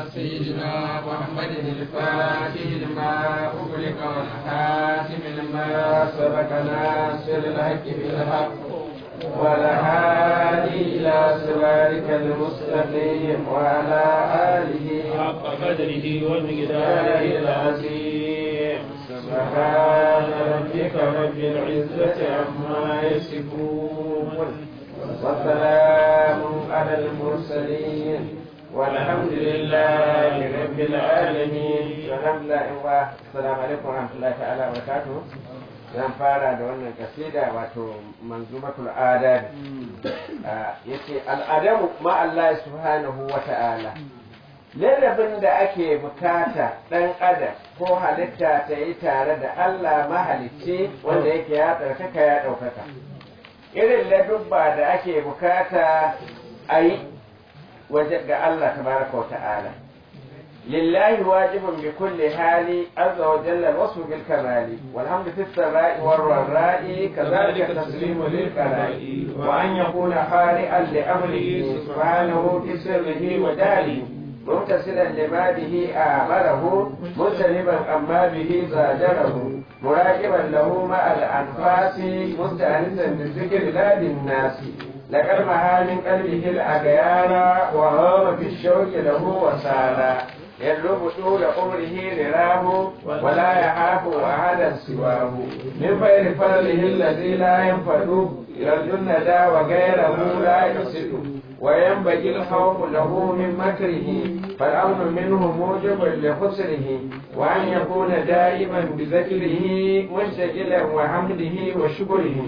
سيدنا محمد الفاتح لما أغلق والحاتم لما سبق ناصر الحق بالحق والهادي إلى صراطك المستقيم وعلى آله حق قدره ومقداره ومقداره العظيم سبحان ربك رب العزة عما يصفون وسلام على المرسلين والحمد لله رب العالمين الحمد لله السلام عليكم ورحمة الله تعالى وبركاته zan fara da wannan kasida wato manzumatul adab yace al'adamu ma Allah subhanahu wa ta'ala lalabin da ake bukata ɗan adam ko halitta ta yi tare da Allah mahalicci wanda yake ya tsarkaka ya ɗaukaka irin ladubba da ake bukata a yi waje ga Allah tabaraka wa ta'ala lillahi wajibun bi kulli hali azza wa jalla wasu bil kamali walhamdu fi sarai war ra'i kadhalika taslimu lil qara'i wa an yakuna khali'an li amrihi subhanahu fi sirrihi wa dalihi متصلا لما به آمره مجتنبا أما به زاجره مراقبا له مع الأنفاس مستأنسا بالذكر لا بالناس لقد مها من قلبه الأغيار وهام في الشوك له وسالا يلوب طول عمره رراه ولا يخاف أحدا سواه من غير فضله الذي لا ينفد يرجو الندى وغيره لا يصد وينبغي الخوف له من مكره فالأمن منه موجب لخسره وأن يكون دائما بذكره مشتغلا وحمده وشكره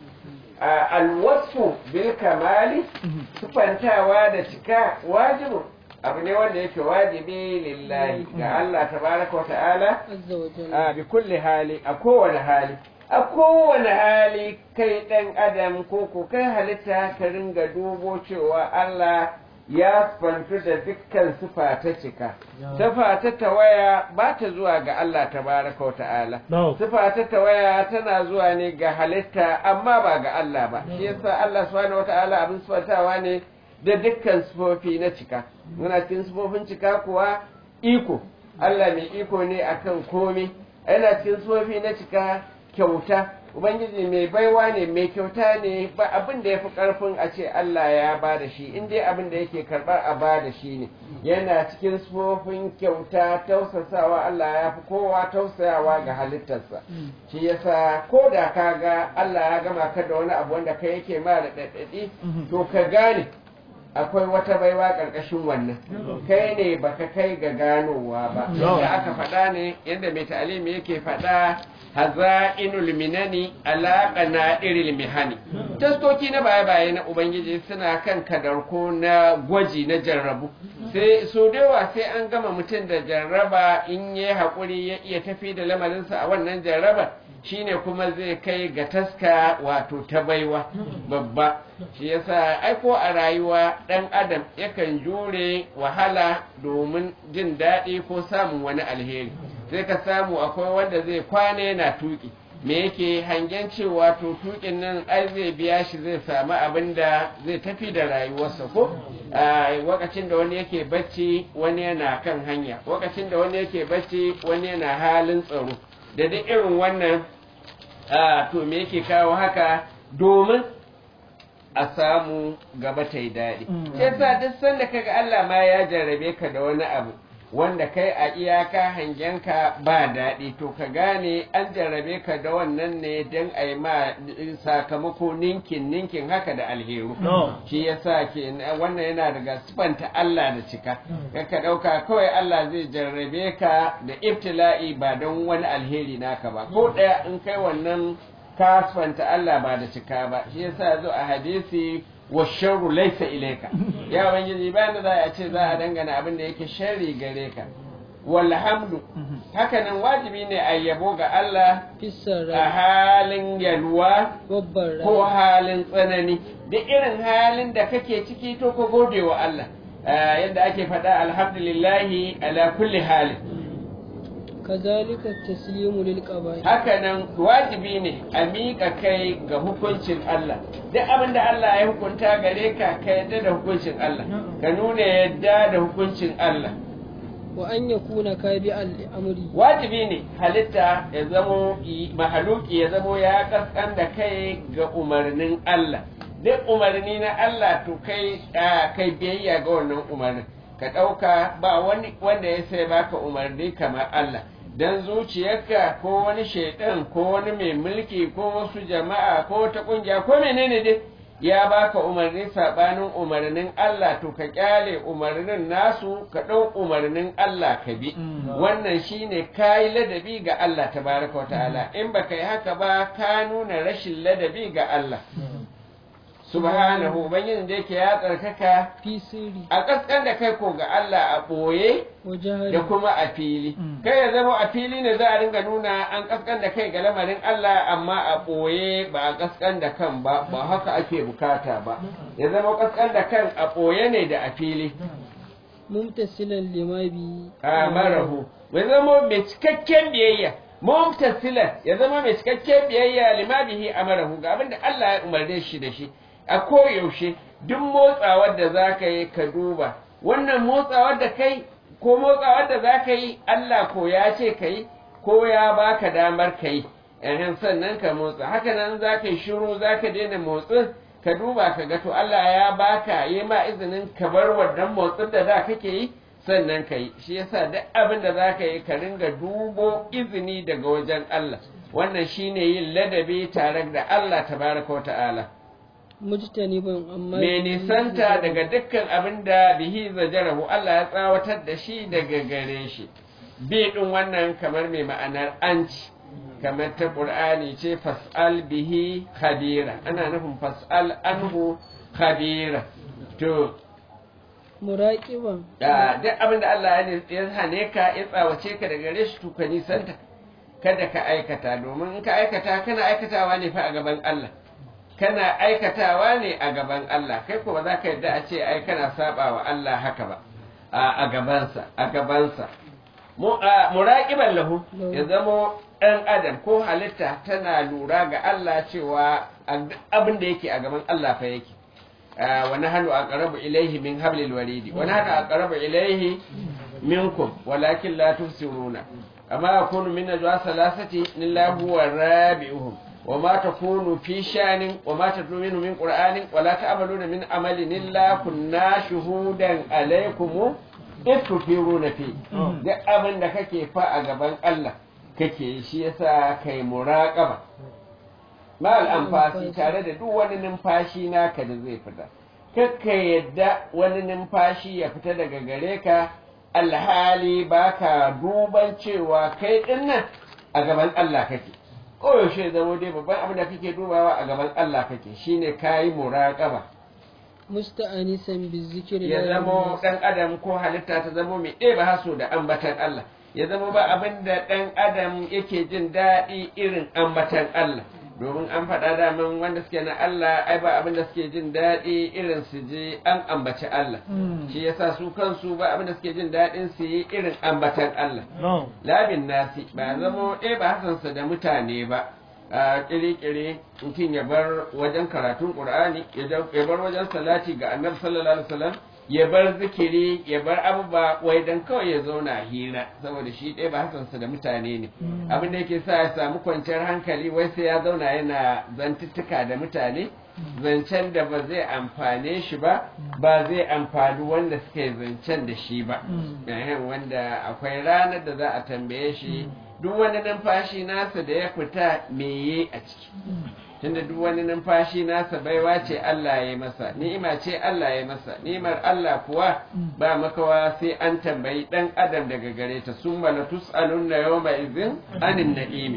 الوصف بالكمال سبحانه da cika wajibu abu ne wanda yake wajibi lillahi ga Allah tabaraka wa ta'ala a bi kulli hali a kowane hali a kowane hali kai ɗan adam ko ko kai halitta ka ringa dubo cewa Allah ya fantu da dukkan sifa ta cika sifa ta tawaya ba ta zuwa ga Allah tabaraka wa ta'ala sifa ta tawaya tana zuwa ne ga halitta amma ba ga Allah ba shi yasa Allah subhanahu wa ta'ala abin sifantawa ne da dukkan sifofi na cika muna cikin sifofin cika kuwa iko Allah mai iko ne akan komai yana cikin sifofi na cika kyauta ubangiji mai baiwa ne mai kyauta ne ba abin da ya fi ƙarfin a ce Allah ya ba da shi in dai abin da yake karɓar a ba da shi ne yana cikin sufofin kyauta tausasawa Allah ya fi kowa tausayawa ga halittarsa shi yasa ko da ka ga Allah ya gama ka da wani abu wanda kai yake ma da ɗaɗɗaɗi to ka gane akwai wata baiwa ƙarƙashin wannan kai ne baka kai ga ganowa ba yadda aka faɗa ne yadda mai ta'alimi yake faɗa haza'inul minani alaƙa na iril mihani taskoki na baya-baya na ubangiji suna kan kadarko na gwaji na jarrabu sai so yawa sai an gama mutum da jarraba in yi haƙuri ya iya tafi da lamarinsa a wannan jarrabar shine kuma zai kai ga taska wato ta baiwa babba shi yasa aiko a rayuwa ɗan adam yakan jure wahala domin jin daɗi ko samun wani alheri sai ka samu akwai wanda zai kwane yana tuki me yake hangen cewa to tukin nan ai zai biya shi zai samu abin da zai tafi da rayuwarsa ko lokacin da wani yake bacci wani yana kan hanya lokacin da wani yake bacci wani yana halin tsaro da duk irin wannan to me yake kawo haka domin a samu gaba ta yi daɗi. Yasa duk sanda kaga Allah ma ya jarrabe ka da wani abu wanda kai a iyaka hangenka ba daɗi to ka gane an jarrabe ka da wannan ne don a yi ma sakamako ninkin ninkin haka da alheru shi yasa ke wannan yana daga sifanta Allah da cika ka ɗauka kawai Allah zai jarrabe ka da ibtila'i ba don wani alheri naka ba ko ɗaya in kai wannan ka sifanta Allah ba da cika ba shi yasa zo a hadisi wa sharru laysa ilayka ya ubangiji ba da za a ce za a dangana abin da yake sharri gare ka walhamdu hakanan wajibi ne a yabo ga Allah a halin yalwa ko halin tsanani da irin halin da kake ciki to ka gode wa Allah yadda ake faɗa alhamdulillahi ala kulli halin kazalika taslimu lil qaba'i hakanan wajibi ne a miƙa kai ga hukuncin Allah duk abin da Allah ya hukunta gare ka ka yadda da hukuncin Allah ka nuna yadda da hukuncin Allah wa an yakuna kabi'an li amri wajibi ne halitta ya zamo mahaluki ya zamo ya kaskan da kai ga umarnin Allah duk umarni na Allah to kai kai biyayya ga wannan umarnin ka ɗauka ba wani wanda ya sai baka umarni kamar Allah dan zuciyarka ko wani shaidan ko wani mai mulki ko wasu jama'a ko wata kungiya ko menene dai ya baka umarni sabanin umarnin Allah to ka kyale umarnin nasu ka ɗau umarnin Allah ka bi wannan shine kayi ladabi ga Allah tabaraka wa ta'ala in baka yi haka ba ka nuna rashin ladabi ga Allah subhanahu ubangijin da yake ya tsarkaka fi sirri a kaskan da kai ko ga Allah a ɓoye wa jahari da kuma a fili kai ya zama a fili ne za a ringa nuna an kaskan da kai ga lamarin Allah amma a ɓoye ba a kaskan da kan ba ba haka ake bukata ba ya zama kaskan da kan a ɓoye ne da a fili mumtasilan lima bi a marahu ya zama mai cikakken biyayya mumtasilan ya zama mai cikakken biyayya lima bihi amarahu ga abinda Allah ya umarne shi da shi a koyaushe duk motsawar da za ka yi ka duba wannan motsawar da kai ko motsawar da za ka yi Allah ko ya ce ka yi ko ya baka damar ka yi yahin sannan ka motsa haka nan za ka yi shiru za ka daina motsin ka duba ka ga to Allah ya baka yi ma izinin ka bar wannan motsin da da kake yi sannan ka yi shi yasa duk abin da za ka yi ka ringa dubo izini daga wajen Allah wannan shine yin ladabi tare da Allah tabaraka wa ta'ala mujtaniban amma mai nisanta daga dukkan abin da bihi zajarahu Allah ya tsawatar da shi daga gare shi bi din wannan kamar mai ma'anar anci kamar ta qur'ani ce fas'al bihi khabira ana nufin fas'al anhu khabira to muraqiban da duk abin da Allah ya ya hane ka ya tsawace ka daga gare shi to ka nisanta kada ka aikata domin in ka aikata kana aikatawa ne fa a gaban Allah kana aikatawa ne a gaban Allah kai ko ba za ka yadda a ce ai kana saba wa Allah haka ba a gabansa a gabansa muraqiban lahu ya zamo ɗan adam ko halitta tana lura ga Allah cewa abin da yake a gaban Allah fa yake wa nahnu aqrabu ilayhi min hablil waridi wa nahnu aqrabu ilayhi minkum walakin la tubsiruna amma yakunu min najwa salasati illa huwa rabi'uhum وما تكون في شان وما تتلو منه من قرآن ولا تعملون من عمل إلا كنا شهودا عليكم إذ تفيرون فيه duk abin da kake fa a gaban Allah kake shi yasa kai muraqaba mal amfasi tare da duk wani numfashi naka da zai fita kakka yadda wani numfashi ya fita daga gare ka alhali baka duban cewa kai dinnan a gaban Allah kake koyaushe zama dai babban abin da kake dubawa a gaban Allah kake shine kayi muraqaba musta'anisan bizikri ya zama dan adam ko halitta ta zama mai ɗeba haso da ambatan Allah ya zama ba abin da dan adam yake jin daɗi irin ambatan Allah domin an faɗa daman wanda suke na Allah ai ba abin da suke jin daɗi irin su je an ambaci Allah shi yasa su kansu ba abin da suke jin daɗin su yi irin ambatan Allah labin nasi ba zama ɗaya ba hasansa da mutane ba a kire-kire mutum ya bar wajen karatun ƙur'ani ya bar wajen salati ga annabi sallallahu alaihi wasallam ya bar zikiri ya bar abubuwa wai dan kawai ya zauna hira saboda shi ɗaya ba hasansa da mutane ne abin da yake sa ya samu kwanciyar hankali wai sai ya zauna yana zantuttuka da mutane zancen da ba zai amfane shi ba ba zai amfani wanda suke zancen da shi ba wanda akwai ranar da za a tambaye shi duk wani numfashi nasa da ya fita meye a ciki tunda duk wani numfashi nasa baiwa ce Allah ya masa ni'ima ce Allah ya masa ni'imar Allah kuwa ba makawa sai an tambayi dan adam daga gare ta summa la tus'alunna yawma idhin anin na'imi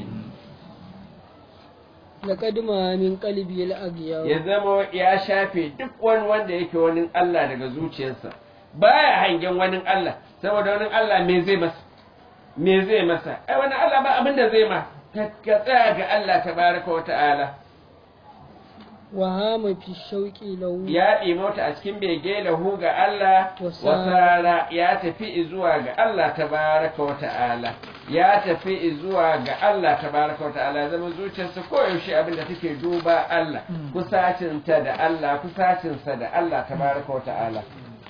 laqad ma min qalbi al-aghyaw ya zama ya shafe duk wani wanda yake wani Allah daga zuciyarsa baya hangen wani Allah saboda wani Allah me zai masa me zai masa ai wani Allah ba abin da zai ma ka tsaya ga Allah tabaraka wa ta'ala wa hama fi shauqi lahu ya mota a cikin bege lahu ga Allah wasara ya tafi zuwa ga Allah tabaraka wa ta'ala ya tafi zuwa ga Allah tabaraka wa ta'ala zama zuciyarsa koyaushe abin da take duba Allah kusacinta da Allah kusacinsa da Allah tabaraka wa ta'ala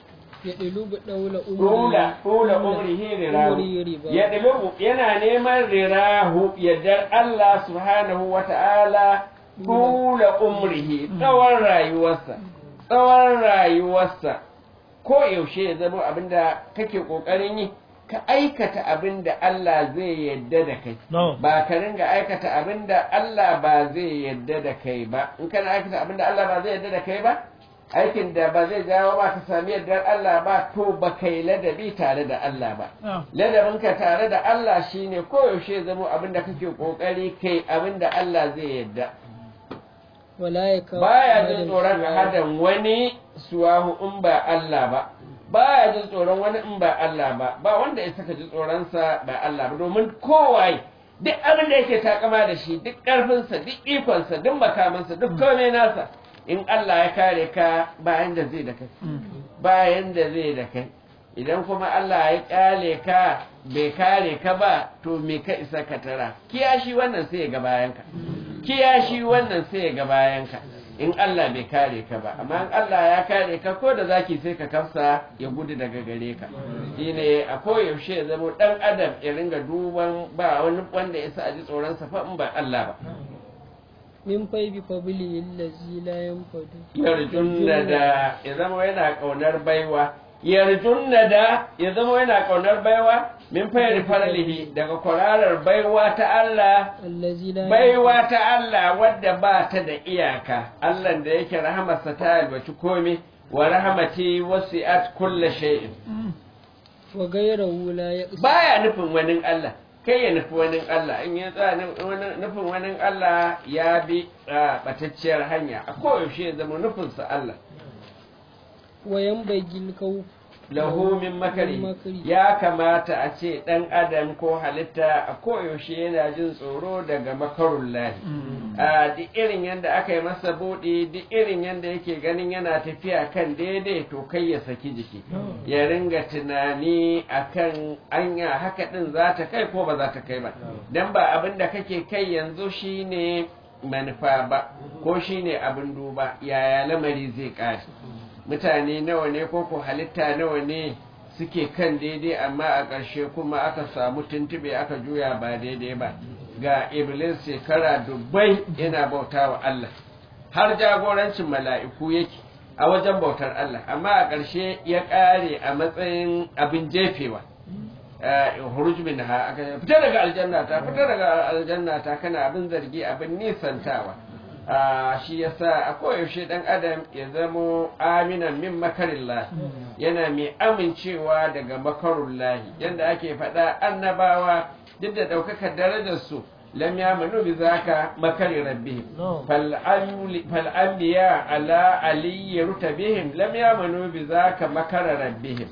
ya ɗilubu ɗaula Rula, rula umrihi rirahu. umri riba Ya ɗilubu yana neman rirahu yardar Allah subhanahu wa ta'ala rula umrihi tsawon rayuwarsa. Tsawon rayuwarsa ko yaushe ya zama abinda kake ƙoƙarin yi ka aikata abinda Allah zai yarda da kai. No. Ba ka ringa aikata abinda Allah ba zai yarda da kai ba. In kana aikata abinda Allah ba zai yarda da kai ba, aikin da ba zai jawo ba ka sami yardar Allah ba to ba kai ladabi tare da Allah ba ladabinka tare da Allah shine koyaushe zama abin da kake kokari kai abin da Allah zai yarda wala ya kawo baya jin tsoron hadan wani suwahu in ba Allah ba baya jin tsoron wani in ba Allah ba ba wanda ya saka ji tsoronsa ba Allah ba domin kowaye duk abin da yake takama da shi duk ƙarfinsa duk ikonsa duk makamansa duk komai nasa in Allah ya kare ka bayan da zai da kai bayan da zai da kai idan kuma Allah ya kyale ka bai kare ka ba to me ka isa ka tara kiyashi wannan sai ya ga bayanka kiyashi wannan sai ya ga bayanka in Allah bai kare ka ba amma in Allah ya kare ka ko da zaki sai ka kafsa ya gudu daga gare ka shine a koyaushe ya zama dan adam ya ringa duban ba wani wanda ya sa a ji tsoron sa fa in ba Allah ba min fai bi fabili allazi la yanfadu yarjunna da ya zama yana kaunar baiwa yarjunna da ya zama yana kaunar baiwa min fayar faralihi daga kwararar baiwa ta Allah allazi la baiwa ta Allah wadda ba ta da iyaka Allah da yake rahamarsa ta albaci komai wa rahamati wasi'at kulla shay'in wa gairahu la yaqsi baya nufin wani Allah kai ya nufi wani Allah in ya tsaya nufin wani Allah ya bi a batacciyar hanya a koyaushe ya zama nufinsa Allah wa yanbagil kawf lahu min makari makari. ya kamata a ce ɗan adam ko halitta a koyaushe yana jin tsoro daga makarun lahi a duk irin yadda aka yi masa buɗe duk irin yadda yake ganin yana tafiya kan daidai to kai ya saki jiki ya ringa tunani akan anya haka ɗin za ta kai ko ba za ta kai ba dan ba abin da kake kai yanzu shine manufa ba ko shine abin duba yaya lamari zai ƙare mutane nawa ne ko ko halitta nawa ne suke kan daidai amma a ƙarshe kuma aka samu tuntube aka juya ba daidai ba ga iblis shekara dubbai yana bauta wa Allah har jagorancin mala'iku yake a wajen bautar Allah amma a ƙarshe ya ƙare a matsayin abin jefewa huruj min ha aka fita daga aljanna ta fita daga aljanna ta kana abin zargi abin nisantawa a shi yasa a koyaushe dan adam ya zamo aminan min makarillah yana mai amincewa daga makarullahi yadda ake faɗa annabawa duk da ɗaukakar darajarsu lam yamanu bi zaka makari rabbihim fal anbiya ala aliyyi rutabihim lam yamanu bi zaka makara rabbihim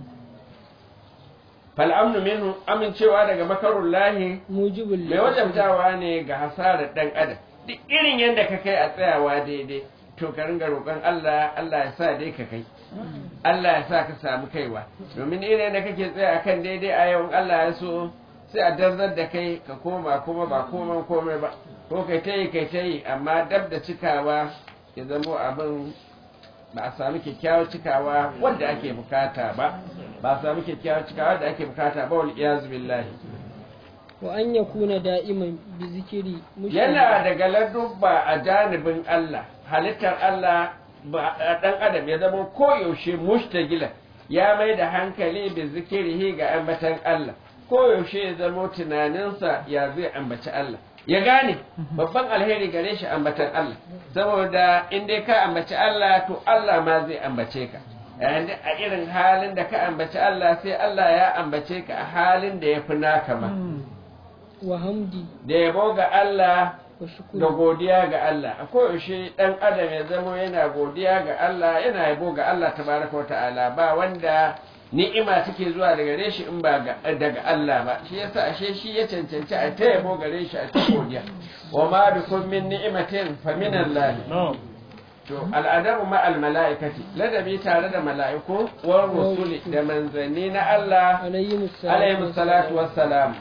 fal amnu minhu amincewa daga makarullahi mujibul mai wajabtawa ne ga hasarar dan adam duk irin yadda ka kai a tsayawa daidai to ka ringa roƙon Allah Allah ya sa dai ka kai Allah ya sa ka samu kaiwa domin irin da kake tsaya akan daidai a yau Allah ya so sai a darzar da kai ka koma kuma ba koman komai ba ko kai ta yi kai ta yi amma dab da cikawa ya zamo abin ba a sami kyakkyawar cikawa wanda ake bukata ba ba a sami kyakkyawar cikawa da ake bukata ba wal iyazu billahi wa an yakuna da'iman bi zikiri yana daga ladubba a janibin Allah halittar Allah ba dan adam ya zama koyaushe mushtagila ya mai da hankali bi zikirihi ga ambatan Allah koyaushe ya zama tunaninsa ya zai ambaci Allah ya gane babban alheri gare shi ambatan Allah saboda in dai ka ambaci Allah to Allah ma zai ambace ka yayin a irin halin da ka ambaci Allah sai Allah ya ambace ka a halin da ya fi naka ma wa hamdi da yabo ga Allah wa da shukuri godiya ga Allah a koyaushe ɗan adam ya zamo yana godiya ga Allah yana yabo ga Allah tabaraka wa ta'ala ba wanda ni'ima take zuwa daga gare shi in ba ga- daga Allah ba shi yasa ashe shi ya cancanci a ta yabo gare shi a ta godiya wa ma bikum min ni'matin fa min Allah to al'adabu ma al mala'ikati ladabi tare da mala'iku wa rusuli da manzanni na Allah alayhi عليهم الصلاة والسلام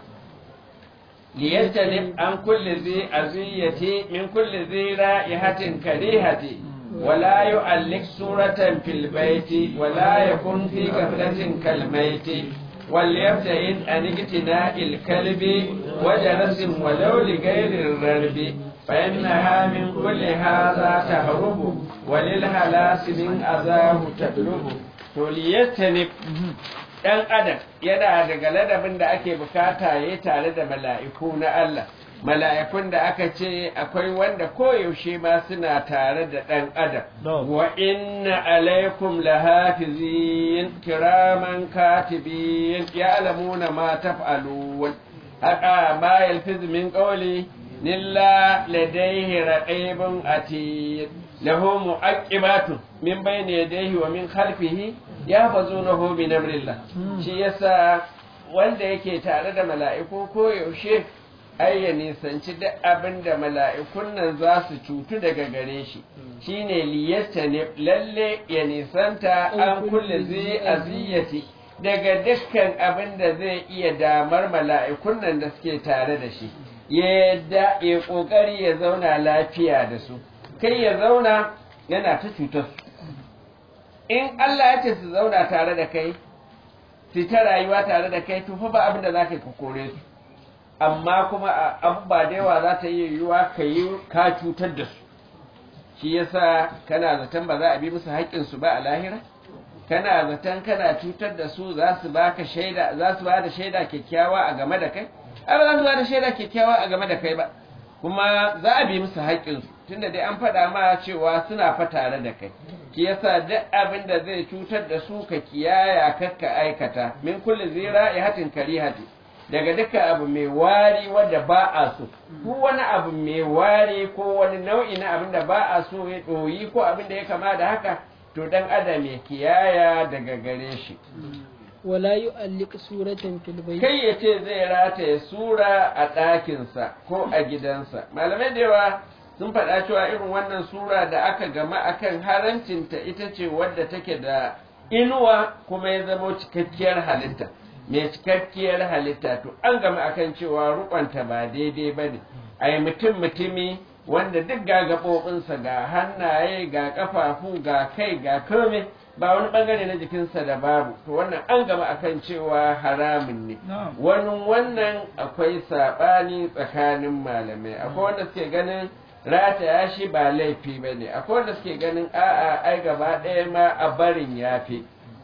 ليجتنب عن كل ذي أذية من كل ذي رائحة كريهة ولا يؤلق سورة في البيت ولا يكن في غفلة كالميت وليبتعد عن اقتناء الكلب وجلس ولو لغير الررب فإنها من كل هذا تهرب وللهلاس من أذاه تطلب وليجتنب ɗan adam yana daga ladabin da ake bukata ya tare da mala'iku na Allah mala'ikun da aka ce akwai wanda koyaushe ma suna tare da ɗan adam wa inna alaikum lahafizin kiraman katibin ya'lamuna ma taf'alun haka ma yalfiz min qawli illa ladayhi raqibun atid lahu mu'aqibatun min bayni yadayhi wa min khalfihi yahfazunahu min amrillah shi yasa wanda yake tare da mala'iku koyaushe ai ya nisanci duk abin da mala'ikun nan za su cutu daga gare shi shine liyasta ne lalle ya nisanta an kulle zai aziyati daga dukkan abin da zai iya damar mala'ikun nan da suke tare da shi yadda ya kokari ya zauna lafiya da su kai ya zauna yana ta cutar su in Allah ya ce su zauna tare da kai su ta rayuwa tare da kai to fa ba abin da za ka yi ka kore su amma kuma abubuwa da yawa za ta yi yiwuwa ka yi ka cutar da su shi yasa kana zaton ba za a bi musu haƙƙinsu ba a lahira kana zaton kana cutar da su za su baka shaida za su ba da shaida kyakkyawa a game da kai ai ba za su ba da shaida kyakkyawa a game da kai ba kuma za a bi musu haƙƙinsu tunda dai an faɗa ma cewa suna fa tare da kai shi yasa duk abin da zai cutar da su ka kiyaya kakka aikata min kulli zira ya hatin karihati daga dukkan abu mai wari wanda ba a so ko wani abu mai wari ko wani nau'i na abin da ba a so ya ɗoyi ko abin da ya kama da haka to dan adam ya kiyaya daga gare shi wala yu'alliq suratan fil bayt kai ya ce zai rataye sura a ɗakinsa ko a gidansa malamai da yawa sun faɗa cewa irin wannan sura da aka gama akan harancinta ita ce wadda take da inuwa kuma ya zama cikakkiyar halitta mai cikakkiyar halitta to an gama akan cewa rukonta ba daidai ba ne a yi mutum mutumi wanda duk ga gaɓoɓinsa ga hannaye ga ƙafafu ga kai ga kome ba wani ɓangare na jikinsa da babu to wannan an gama akan cewa haramun ne wani wannan akwai saɓani tsakanin malamai akwai wanda suke ganin rataya shi ba laifi ba ne akwai wanda suke ganin a'a ai gaba ɗaya ma a barin yafi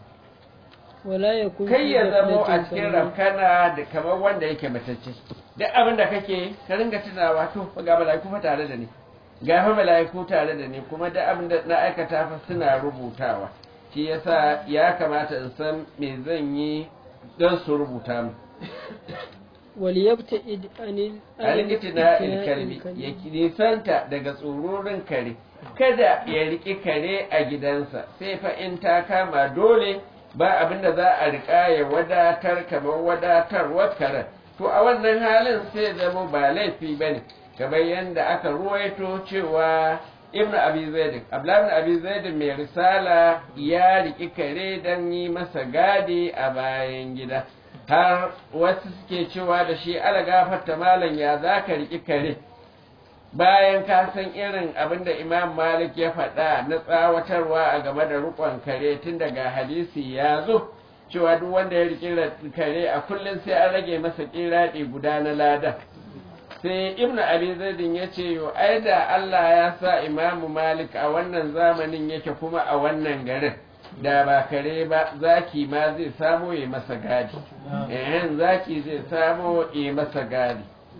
wala yakun kai ya zamo a cikin rafkana da kamar wanda yake matacce duk abin da kake ka ringa tunawa to fa ga mala'iku fa tare da ni ga fa mala'iku tare da ni kuma duk abin da na aikata fa suna rubutawa shi yasa ya kamata in san me zan yi don su rubuta mu waliyabta'id anil alikitina ilkalbi ya nisanta daga tsororin kare kada ya riƙi kare a gidansa sai fa in ta kama dole ba abin da za a riƙa ya wadatar kamar wadatarwar karen to a wannan halin sai zama ba laifi ba ne kamar yadda aka ruwaito cewa ibn abi zaidin abdullahi abi zaidin mai risala ya riƙi kare don yi masa gadi a bayan gida har wasu suke cewa da shi ala gafarta malam ya za ka riƙi kare bayan ka san irin abin da imam malik ya faɗa na tsawatarwa a game da rukon kare tun daga hadisi ya zo cewa duk wanda ya riƙi kare a kullum sai an rage masa ƙiraɗi guda na lada sai ibnu abi zaidin ya ce yo ai da allah ya sa imamu malik a wannan zamanin yake kuma a wannan garin da ba kare ba zaki ma zai samo ya masa gadi ehen zaki zai samo ya masa gadi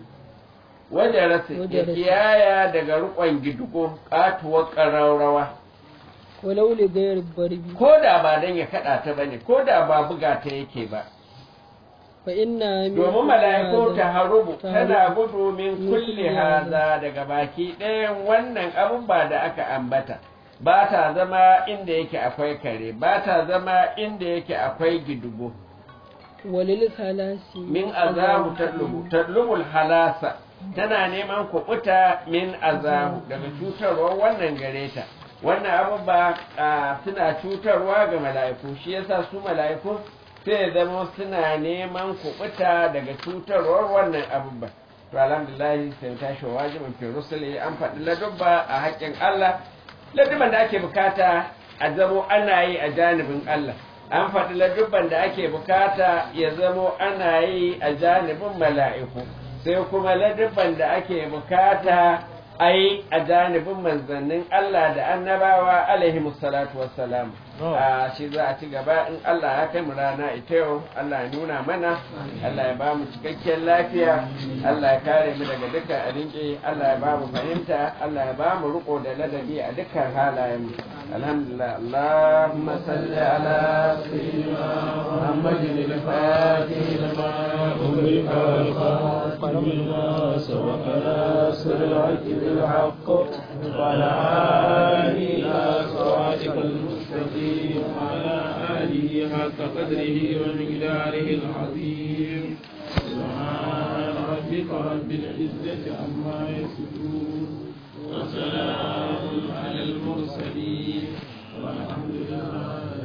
wajen rasa ya kiyaya daga rukon gidugo katuwar ƙararrawa walau li gayar barbi ko da ba dan ya kada ta bane ko da ba buga ta yake ba fa inna domin mala'iku ta harubu tana gudu min kulli haza daga baki ɗayan wannan abun da aka ambata ba ta zama inda yake akwai kare ba ta zama inda yake akwai gidugo walil halasi min azahu tadlubu tadlubul halasa tana neman kuɓuta min azahu daga cutarwar wannan gare ta wannan abubuwa suna cutarwa ga mala'iku shi yasa su mala'iku sai zama suna neman kuɓuta daga cutarwar wannan abubuwa to alhamdulillah sai tashi wajibin fi rusuli an faɗi ladubba a haƙƙin Allah ladubban da ake bukata a zamo ana yi a janibin Allah an faɗi ladubban da ake bukata ya zamo ana yi a janibin mala'iku sai kuma ladubban da ake bukata a yi a janibin manzannin Allah da annabawa alaihi musallatu wassalam a shi za a ci gaba in Allah ya kai mu rana ita yau Allah ya nuna mana Allah ya ba mu cikakken lafiya Allah ya kare mu daga dukkan abinci Allah ya ba mu fahimta Allah ya ba mu riko da ladabi a dukkan halayen mu alhamdulillah Allahumma salli ala sayyidina Muhammadin al-Fatih lima أمرك الخاتم لما سبق ناصر الحق بالحق وعلى آله إلى صراطك المستقيم وعلى آله حق قدره ومقداره العظيم سبحان ربك رب العزة عما يصفون وسلام على المرسلين والحمد لله